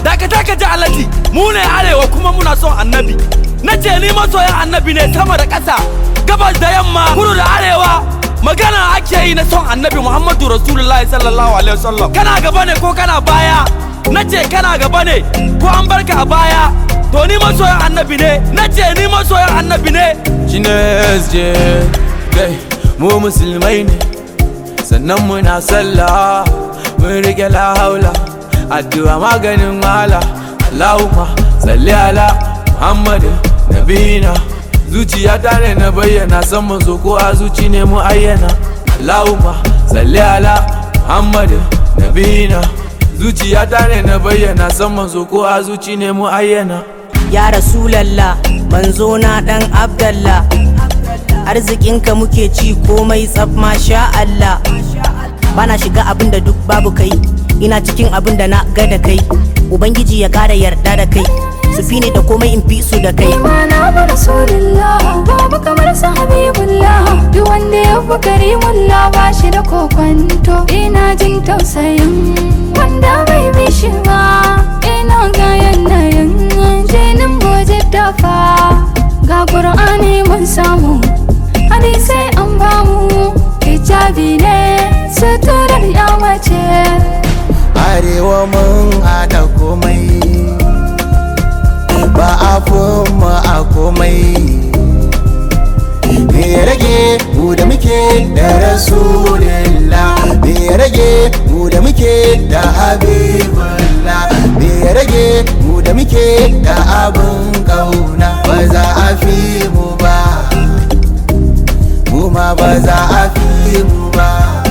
dakata ka ji alaji mu ne arewa kuma muna son annabi na ce ni masoyan annabi ne sama da ƙasa gabas da yamma kudu da arewa magana ake yi na son annabi muhammadu rasulullahi sallallahu alaihi wasallam kana gaba ne ko kana baya na ce kana gaba ne ko an barka a baya to ni masoyan annabi ne na ce ni masoyan annabi ne shine SJ kai mu musulmai ne sannan muna sallah mun rike la haula addu'a maganin wala Allahumma salli ala Muhammad nabina zuciya ta ne na bayyana san manzo ko a zuci ne mu ayyana Allahumma salli ala Muhammad nabina zuciya ta ne na bayyana san manzo ko a zuci ne mu ayyana ya rasulallah manzo na dan abdallah arzikinka muke ci komai tsaf masha Allah bana shiga abin da duk babu kai ina cikin abin da na ga da kai ubangiji ya kara yarda da kai su fi ne da komai in fi su da kai Imana ba Rasulullah babu kamar sa Habibullah duk wanda ya fi Karimullah ba shi da kokwanto ina jin tausayin wanda bai bi shi ba ina ga yanayin jinin goje dafa ga Qur'ani mun samu hadisai an bamu hijabi ne suturar ya mace arewa mun haɗa komai ba a mu a komai me ya rage mu da muke da rasulillah me ya rage mu da muke da habibullah me ya rage mu da muke da abin kauna ba za a fi mu ba mu ma ba za a fi mu ba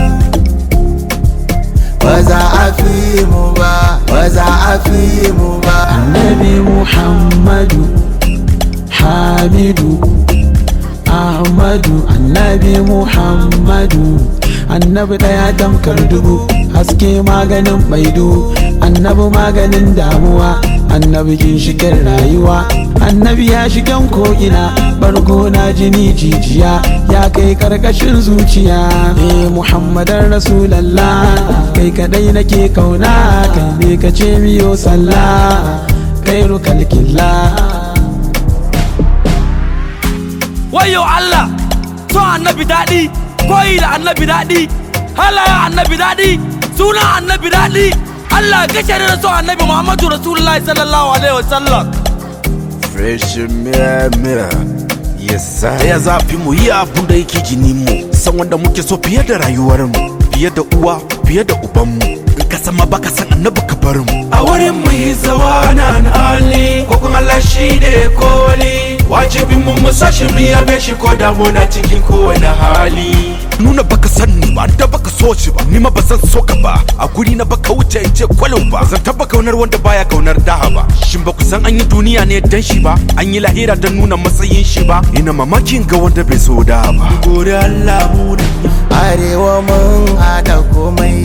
ba za a fi mu ba ba za a fi mu ba annabi muhammadu hamidu ahmadu annabi muhammadu annabi daya damkar dubu haske maganin maidu annabi maganin damuwa annabi ginshikin rayuwa annabi ya shigan ko'ina bargo na jini jijiya ya kai karkashin zuciya eh muhammadan rasulallah kai kadai nake kauna kai ne ka ce miyo sallah kairu kalkillah wayo Allah son annabi daɗi koyi da annabi daɗi halayen annabi daɗi suna annabi daɗi Allah kashe da son annabi Muhammadu Rasulullahi sallallahu alaihi wasallam Fresh mirror Yes sir Ya zafi mu yi abun da yake jini mu San wanda muke so fiye da rayuwar mu Fiye da uwa fiye da uban mu In ka sama baka san annabi ka bar mu a wurin mu yi zawanan ali ko kuma Allah shi ne koli wajibin mu musashi mu yabe shi ko da muna cikin kowane hali Nuna baka san ni ba da baka so shi ba Ni ma ba zan so ka ba A guri na baka wuce in ce kwalo ba Zan taba kaunar wanda baya kaunar daha ba Shin ba ku san an yi duniya ne dan shi ba An yi lahira don nuna matsayin shi ba Ina mamakin ga wanda bai so da ba gode Allah mu da arewa mun haɗa komai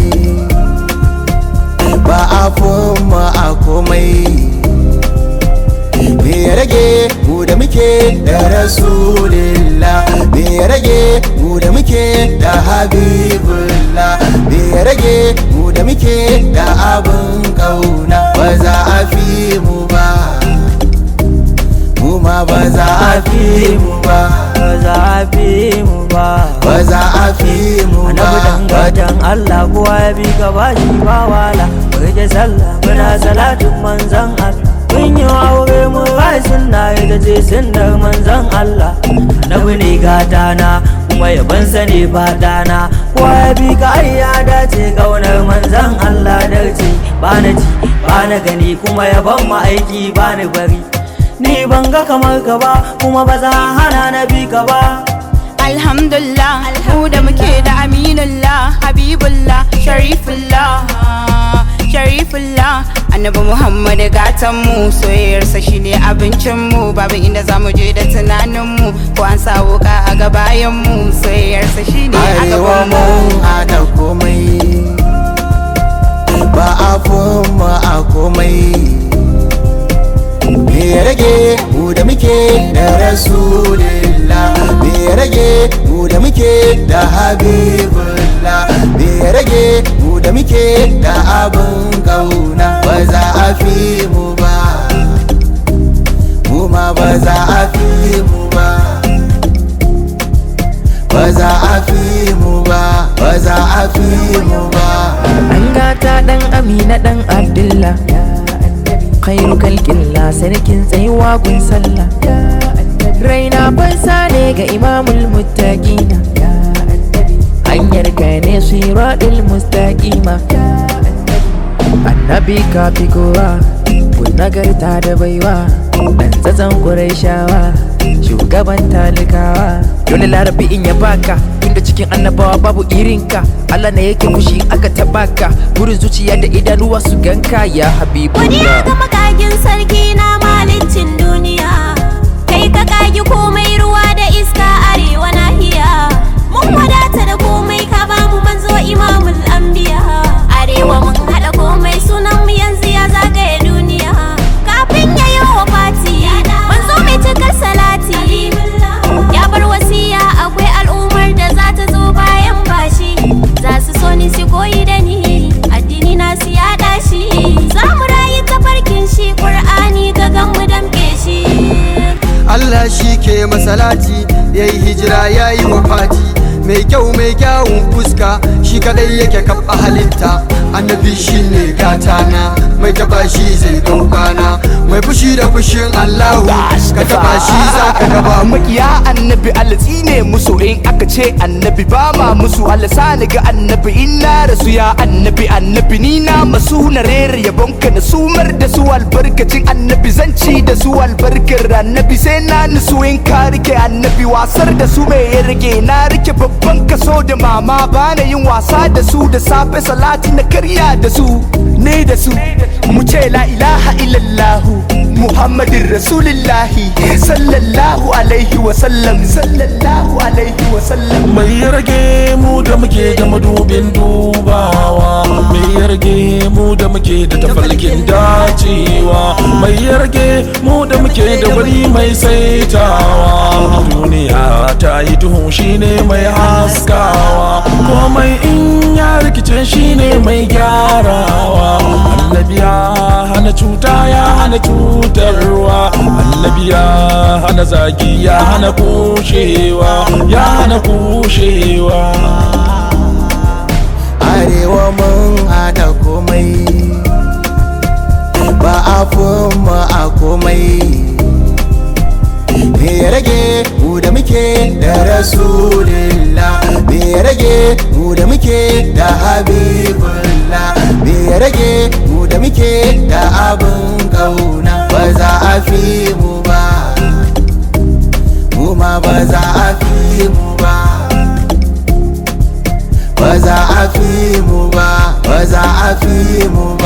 ba a mu a komai me ya rage mu da muke da rasulillah me ya rage mu da muke da habibullah me ya rage mu da muke da abin kauna ba za a fi mu ba mu ma ba za a fi mu ba ba za a fi mu ba ba za a fi mu ba annabi dangatan Allah kowa ya bi ka ba shi ba wala rike sallah muna salatin manzon Allah mun yi aure mun rai sunna ita ce sunnar manzon Allah annabi ne gata na kuma yabansa ne fata na kowa ya bi ka ai ya dace kaunar manzon Allah darce ba na ji ba na gani kuma yaban ma aiki ba ni bari ni ban ga kamar ka ba kuma ba za hana na bi ka ba Alhamdulillah mu da muke da aminullah habibullah sharifullah sharifullah annabi muhammad gatan mu soyayyarsa shine abincin mu babu inda zamu je da tunanin mu ko an sa wuka a gabayan mu soyayyarsa shine a arewa gaban mu mun haɗa komai ba a mu a komai me ya rage mu da muke da rasulillah me ya rage mu da muke da habibullah me ya rage mu da muke da abin kauna ba ba za a fi mu ba mu ma ba za a fi mu ba ba za a fi mu ba ba za a fi mu ba An gata ɗan Amina ɗan Abdullah Khairu kalkilla sarkin tsayuwa gun sallah Raina fansa ne ga imamul muttaqina Hanyar ka ne siratul mustaqima Annabi ka fi kowa kun nagarta da baiwa Dan tsatsan shawa shugaban talikawa Dole larabi in ya baka tunda cikin annabawa babu irinka Allah ne yake fushi in aka tabaka burin zuciya da idanuwa su ganka ya Godiya habibullah ga makagin sarki na malicin duniya Kai ka kagi komai ruwa da iska arewa nahiya Mun wadata da komai ka bamu manzo imamul anbiya Arewa mun haɗa komai sunan mu yanzu ya zagaye duniya Kafin ya yi wa fati manzo mai cikar salati Ya bar wasiya akwai al'ummar da za ta zo bayan bashi Za su so ni su koyi da ni addini na su yaɗa shi Za mu rayu tafarkin shi Ƙur'ani ga gan mu damƙe shi Allah shi ke masalati ya yi hijira ya yi wafati mai kyau mai kyawun fuska shi kadai yake kafa halitta annabi shi ne gatana mai taba shi zai daukana mai fushi da fushin Allahu ka taba shi za ka gaba mu makiya annabi alatsi ne musu in aka ce annabi ba ma musu alasani ga annabi in na rasu ya annabi annabi ni na masu na rera yabonka na sumar da su albarkacin annabi zan ci da su albarkar annabi sai na nusu in ka rike annabi wasar da su mai ya rage na rike babban kaso da mama bana yin wasa da su da safe salati na karya da su ne da su mu ce la ilaha illallahu muhammadin rasulillahi sallallahu alaihi wa sallam sallallahu alaihi wa sallam mai ya rage mu da muke da madubin dubawa mai ya rage mu da muke da tafarkin dacewa mai ya rage mu da muke da wuri mai saitawa duniya ta yi duhu shine mai haskawa komai in ya rikice shine mai gyarawa annabi ya hana cuta ya hana cutarwa annabi ya hana zagi ya hana kushewa ya hana kushewa arewa mun haɗa komai ba a mu a komai me ya rage mu da muke da rasulillah me ya rage mu da muke da habibullah me ya rage mu da muke da abin kauna ba za a fi mu ba mu ma ba za a fi mu ba ba za a fi mu ba ba za a fi mu ba